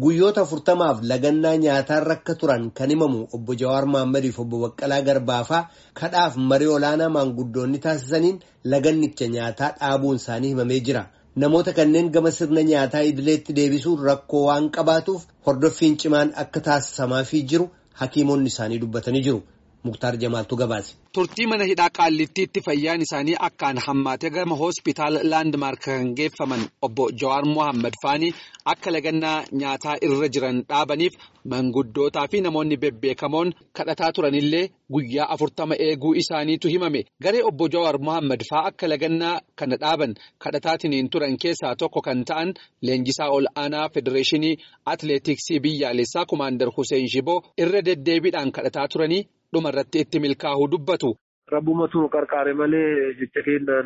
Guyyoota afurtamaaf lagannaa nyaataan akka turan kan himamu obbo Jawaar Mahaammadiif obbo Baqqalaa Garbaafaa kadhaaf marii olaanaa maanguddoonni taasisaniin lagannicha nyaataa dhaabuun isaanii himamee jira. Namoota kanneen gama sirna nyaataa idileetti deebisuun rakkoo waan qabaatuuf hordoffiin cimaan akka taasisamaafii jiru hakiimonni isaanii dubbatanii jiru. Muktaar Jamaaltu gabaase. Turtii mana hidhaa qaallittiitti fayyaan isaanii akkaan hammaate gama hospitaala laandmaark kan geeffaman obbo Jawaar Mohaammed Faanii akka lagannaa nyaataa irra jiran dhaabaniif manguddootaa fi namoonni bebbeekamoon kadhataa turanillee guyyaa afurtama eeguu isaaniitu himame. Garee obbo Jawaar Mohaammed faa akka lagannaa kana dhaaban kadhataatiniin turan keessaa tokko kan ta'an leenjisaa ol aanaa federeeshinii atileetiksii biyyaalessaa kumaandar Hussein Shiboo irra deddeebiidhaan kadhataa turanii. dhuma irratti itti milkaa'uu dubbatu. Rabbumatu qarqaare malee jecha kennaan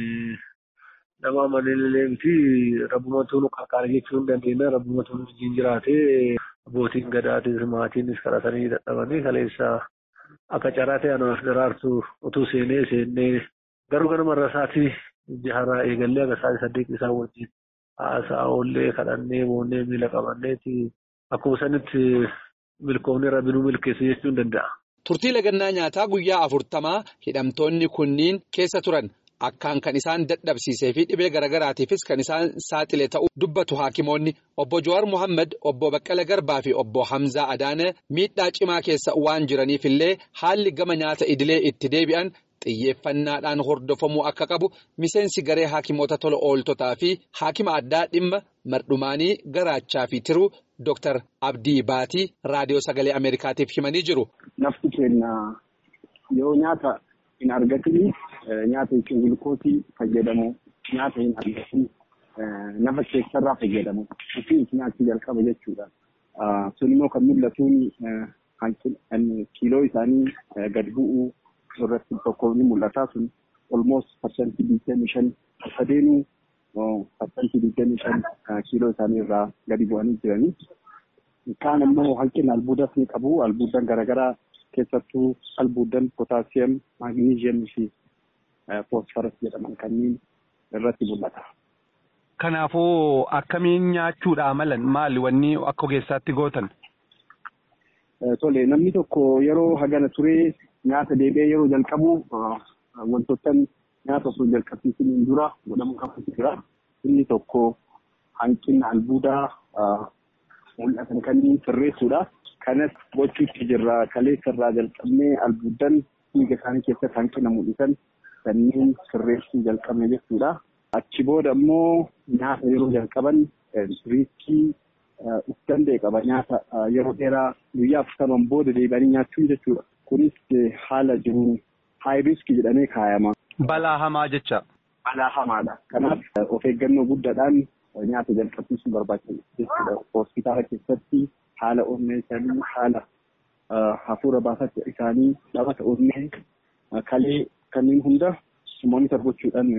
nama amanillee miti rabbumatu nu qarqaare jechuu hin dandeenya rabbumatu nu wajjin jiraatee abbootiin gadaatis maatiinis kadhatanii dadhabanii kaleessa akka carraa ta'e anaaf daraartu utuu seenee seennee garuu ganama irra isaatii jaharaa eegallee aga isaatii saddeet isaa wajjin haasaa oollee kadhannee boonnee miila qabanneeti akkuma sanitti milkoomni rabbi nu milkeessu jechuu hin danda'a. Turtii lagannaa nyaataa guyyaa afurtamaa hidhamtoonni kunniin keessa turan akkaan kan isaan dadhabsiisee fi dhibee garaagaraatiifis kan isaan saaxile ta'uu dubbatu haakimoonni obbo Jawaar Mohaammed obbo Baqqala Garbaa fi obbo Hamzaa Adaana miidhaa cimaa keessa waan jiraniifillee haalli gama nyaata idilee itti deebi'an xiyyeeffannaadhaan hordofamuu akka qabu miseensi garee haakimoota tola ooltotaa fi haakima addaa dhimma mardhumaanii garaachaa fi tiruu. Dooktar Abdii Baatii raadiyoo sagalee Ameerikaatiif himanii jiru. Nafti keenya yoo nyaata hin argatin nyaata jechuun gulukoosii fayyadamu nyaata hin argatin nafa keessarraa fayyadamu ofii nyaachuu jalqaba jechuudha. Sun immoo kan mul'atuun kiiloo isaanii gad bu'uu irratti tokko ni mul'ata sun olmoos parsantii digdamii shan akka deemu. Parsantii digdamii shan kiiloo isaanii irraa gadi bu'anii jiranii. Kaan immoo hanqina albuudas ni qabu. Albuudan garaagaraa keessattuu albuudan pootaasiyam, maagneeziyamii fi foosfaras jedhaman kanneen irratti mul'ata. Kanaafuu akkamiin nyaachuudha malan maali wanni akka ogeessaatti gootan? Tole namni tokko yeroo hagana turee nyaata deebi'ee yeroo jalqabu wantoota nyaata osoo jalqabsiisaniin dura godhamuu qabu jira. Inni tokko hanqina albuudaa mul'atan kanneen sirreessuudha. Kanas gochuutti jirra. Kaleessa irraa jalqabnee albuudan dhiiga isaanii keessatti hanqina mul'isan kanneen sirreessuu jalqabne jechuudha. Achi booda immoo nyaata yeroo jalqaban riiskii uf danda'e qaba. Nyaata yeroo dheeraa guyyaa afurtaman booda deebi'anii nyaachuu jechuudha. Kunis haala jiruun haay riiskii jedhamee kaayama. Balaa hamaa jecha. Balaa hamaadha. Kanaaf of eeggannoo guddaadhaan nyaata jalqabsiisuun barbaachisaadha jechuudha. Hospitaala keessatti haala onnee isaanii haala hafuura baafachuu isaanii dhabata onnee kalee kanneen hunda moonitor gochuudhaan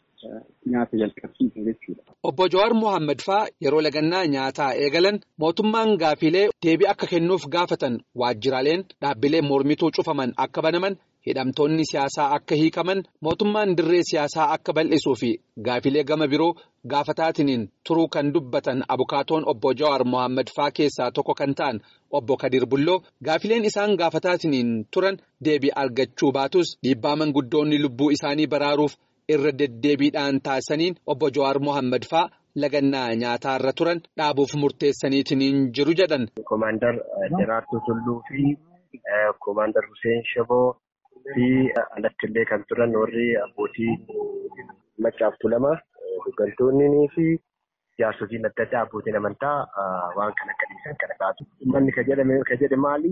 nyaata jalqabsiisu jechuudha. Obbo Jawaar Mohaammed faa yeroo lagannaa nyaataa eegalan mootummaan gaafilee deebii akka kennuuf gaafatan waajjiraaleen dhaabbilee mormituu cufaman akka banaman. hidhamtoonni siyaasaa akka hiikaman mootummaan dirree siyaasaa akka bal'isuu fi gaafilee gama biroo gaafataatiin turuu kan dubbatan abukaatoon obbo Jawaar Mohaammed faa keessaa tokko kan ta'an obbo Kadir Bulloo gaafileen isaan gaafataatiin turan deebii argachuu baatus dhiibbaa manguddoonni lubbuu isaanii baraaruuf irra deddeebiidhaan taasisaniin obbo Jawaar Mohaammed faa lagannaa nyaataarra turan dhaabuuf murteessaniitiin jiru jedhan. Komaandar Daraartuu Tulluu fi Komaandar Hussein Shaboo. fi alatti illee kan turan warri abbootii maccaaftuu lama hooggantoonni fi jaarsotiin adda addaa abbootiin amantaa waan kana akka dhiisan kana taatu. Uummanni ka jedhame ka jedhe maali?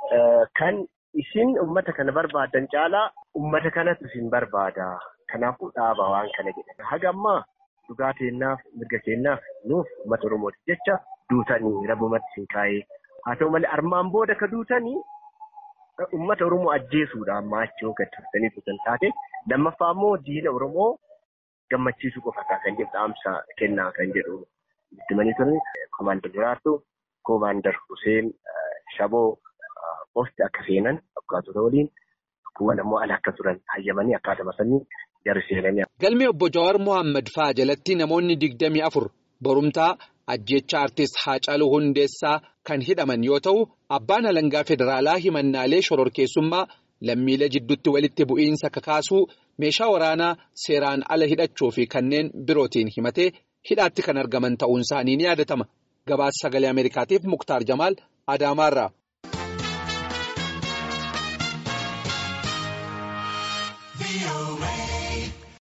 Kan isin uummata kana barbaadan caalaa uummata kanatu isin barbaada. Kanaafuu dhaaba waan kana jedhan. Haga ammaa dhugaa keenyaaf mirga keenyaaf nuuf uummata Oromooti jecha duutanii rabbumatti isin kaa'ee. Haa ta'u malee armaan booda ka duutanii Uummata Oromoo ajjeesuudha amma achii gad turtanii turan taate lammaffaa immoo diina Oromoo gammachiisuu qofa kan jedhu dhaamsa kennaa kan jedhu ittimanii turan koomaandar Daraartuu koomaandar Hussein Shaboo posti akka seenan abbukaatota waliin kuwwan ammoo ala akka turan hayyamanii akkaatuma sanii jarri seenanii. Galmee obbo Jawaar Mohaammed fa'aa jalatti namoonni digdamii afur borumtaa ajjecha artist Haacaaluu Hundeessaa kan hidhaman yoo ta'u abbaan alangaa federaalaa himannaalee shororkeessummaa lammiilee jidduutti walitti bu'iinsa kakaasuu meeshaa waraanaa seeraan ala hidhachuu fi kanneen birootiin himatee hidhaatti kan argaman ta'uun isaanii ni yaadatama. Gabaasa sagalee Ameerikaatiif Muktaar Jamaal Adaamaarraa.